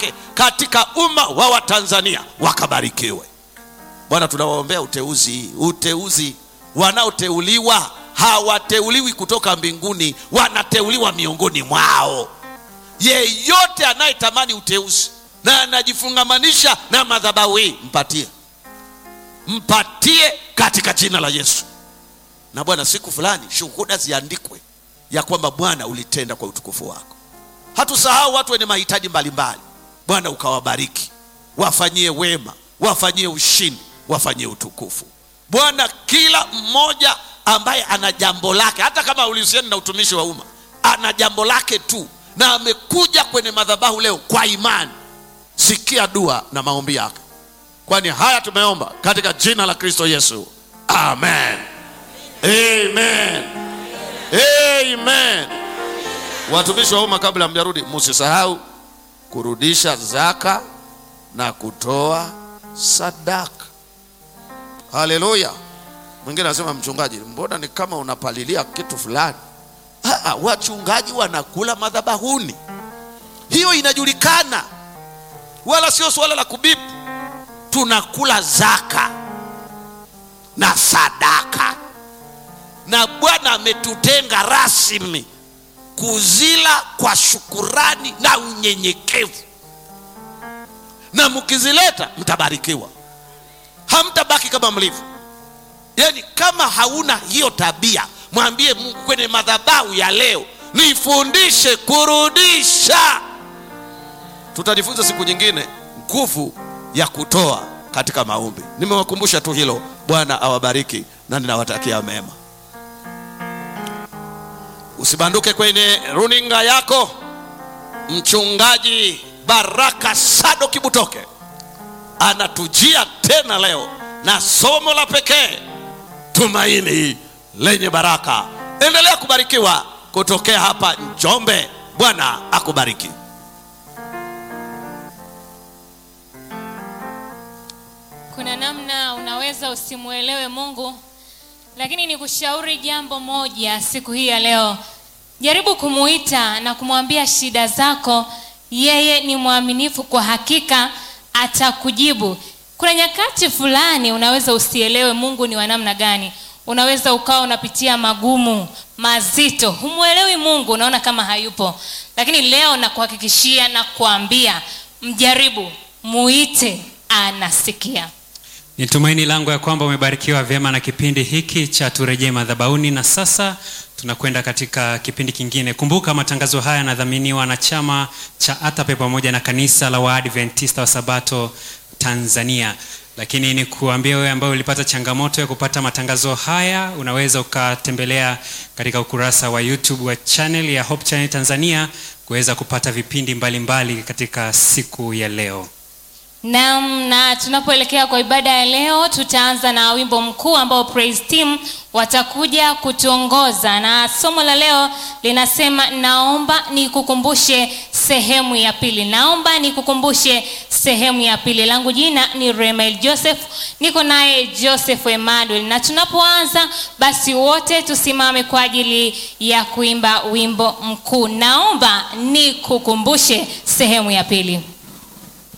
wake katika umma wa watanzania wakabarikiwe bwana tunawaombea uteuzi uteuzi wanaoteuliwa hawateuliwi kutoka mbinguni wanateuliwa miongoni mwao yeyote anayetamani uteuzi na anajifungamanisha na madhabahu hii mpatie mpatie katika jina la yesu na bwana siku fulani shuhuda ziandikwe ya kwamba bwana ulitenda kwa utukufu wako hatusahau watu wenye mahitaji mbalimbali bwana ukawabariki wafanyie wema wafanyie ushindi wafanyie utukufu bwana kila mmoja ambaye ana jambo lake hata kama ulihusiani na utumishi wa umma ana jambo lake tu na amekuja kwenye madhabahu leo kwa imani sikia dua na maombi yake kwani haya tumeomba katika jina la kristo yesu amen amen amen watumishi wa umma kabla mjarudi msisahau kurudisha zaka na kutoa sadaka haleluya mwingine anasema mchungaji mbona ni kama unapalilia kitu fulani Aa, wachungaji wanakula madhabahuni hiyo inajulikana wala sio suala la kubipu tunakula zaka na sadaka na bwana ametutenga rasmi kuzila kwa shukurani na unyenyekevu na mkizileta mtabarikiwa hamtabaki kama mlivyo yaani kama hauna hiyo tabia mwambie mungu kwenye madhabahu ya leo nifundishe kurudisha tutajifunza siku nyingine nguvu ya kutoa katika maombi nimewakumbusha tu hilo bwana awabariki na ninawatakia mema usibanduke kwenye runinga yako mchungaji baraka sado kibutoke anatujia tena leo na somo la pekee tumaini lenye baraka endelea kubarikiwa kutokea hapa njombe bwana akubariki kuna namna unaweza usimwelewe mungu lakini nikushauri jambo moja siku hii ya leo jaribu kumuita na kumwambia shida zako yeye ni mwaminifu kwa hakika atakujibu kuna nyakati fulani unaweza usielewe mungu ni wa namna gani unaweza ukawa unapitia magumu mazito humwelewi mungu unaona kama hayupo lakini leo nakuhakikishia na kuambia mjaribu muite anasikia ni tumaini langu ya kwamba umebarikiwa vyema na kipindi hiki cha turejee madhabauni na sasa tunakwenda katika kipindi kingine kumbuka matangazo haya yanadhaminiwa na chama cha atape pamoja na kanisa la waadventista wa sabato tanzania lakini ni kuambia wewe ambaye ulipata changamoto ya kupata matangazo haya unaweza ukatembelea katika ukurasa wa youtube wa channel ya hope channel tanzania kuweza kupata vipindi mbalimbali mbali katika siku ya leo Naam, na tunapoelekea kwa ibada ya leo tutaanza na wimbo mkuu ambao praise team watakuja kutuongoza na somo la leo linasema naomba nikukumbushe sehemu ya pili naomba nikukumbushe sehemu ya pili langu jina ni remael joseph niko naye joseph emmanuel na tunapoanza basi wote tusimame kwa ajili ya kuimba wimbo mkuu naomba nikukumbushe sehemu ya pili